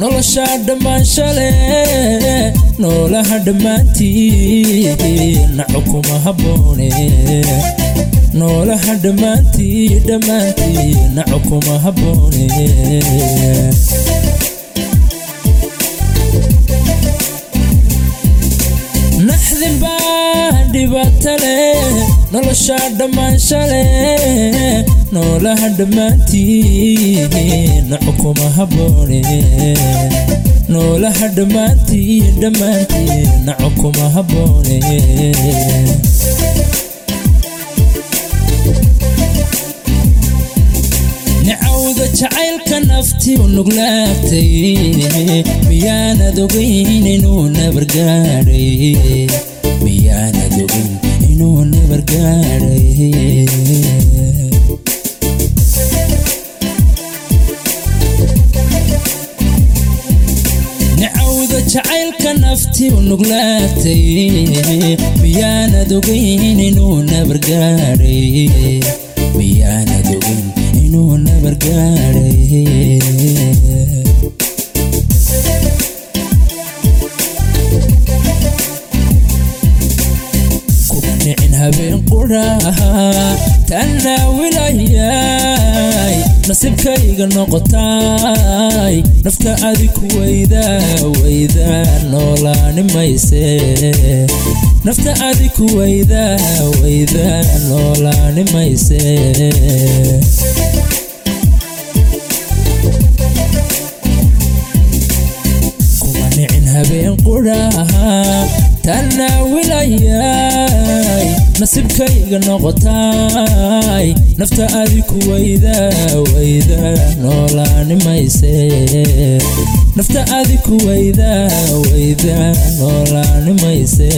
noloshaa dhammaansha leh noolaha dhammaantii naco kuma habboone noolaha dhammaantii dhammaantii naco kuma habboone naxdin baa dhibaato leh noloshaa dhammaansha leh noolaha dhammaantii naco kuma habboone noolaha dhammaantii dhammaantii naco kuma habboone nicawda jacaylka nafti u nuglaagtay miyaanad ogayn inuu nabargaadhay miyaanad ogayn inuu nabargaadhay nicawda jacaylka nafti u nuglaagtay miyaanad ogayn inuu nabargaadhay miyaanad ogayn inuu nabargaadhay kuma nicin habeen qudhaha tanaawilayay nasibkayga noqotay nafta adiku weydaa weydaa noolaani mayse nafta adiku weydaa weydaa noolaani mayse kuma nicin habeen qudhaha tanaawilayay nasibkayga noqotay nafta adiku weydaa weydaa noolaani mayse nafta adiku weydaa weydaa noolaani mayse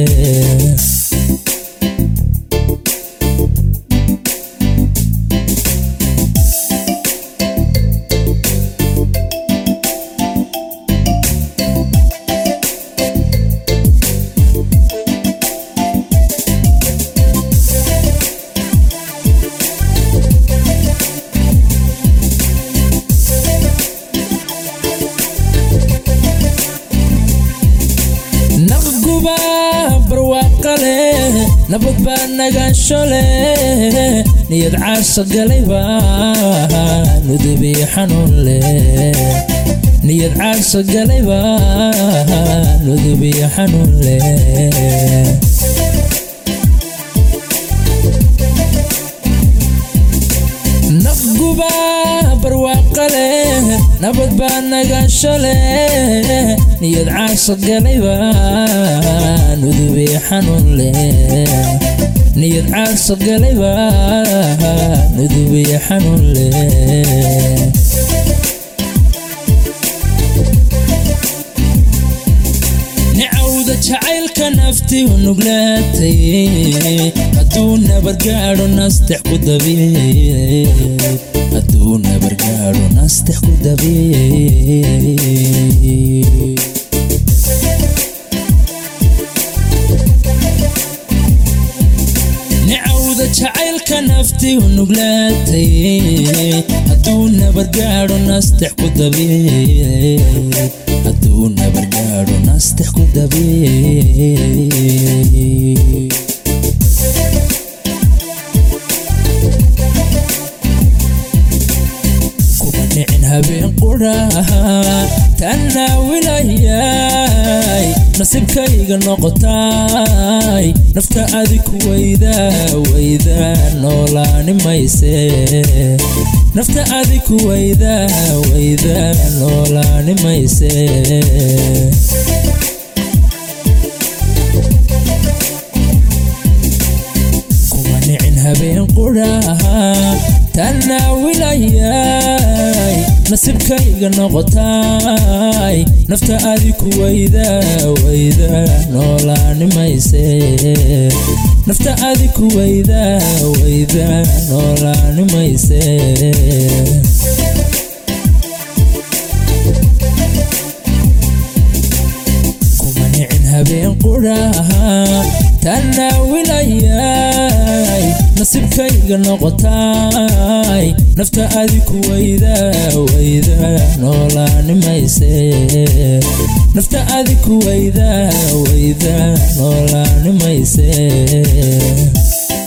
naqguba barwaaqa leh nabad baa nagaansho leh niyad caasha galayba nudubiyo xanuun leh niyad caasha galayba nudubiyo xanuun leh naqguba barwaaqa leh nabad baa nagaansho leh niyad caasha galayba nudubiyo xanuun leh niyad caasha galayba nudubiyo xanuun leh nicawda jacaylka nafti u nuglaatay hadduu nabargaadho nastex ku dabiye hadduu nabargaadho nastex ku dabiye nicawda jacaylka nafti u nuglaatay hadduu nabargaadho nastex ku dabiye hadduu nabargaadho nastex ku dabiye kuma nicin habeen qudhaha tanaawilayay nasibkayga noqotay nafta adiku weydaa weydaa noolaani mayse nafta adiku weydaa weydaa noolaani mayse kuma nicin habeen qudhaha tanaawilayay nasibkayga noqotay nafta adiku weydaa weydaa noolaani mayse nafta adiku weydaa weydaa noolaani mayse kuma nicin habeen qudhaha tanaawilayay nasibkayga noqotaay nafta adiku wayda wayda noolaanimayse nafta adiku wayda wayda noolaanimayse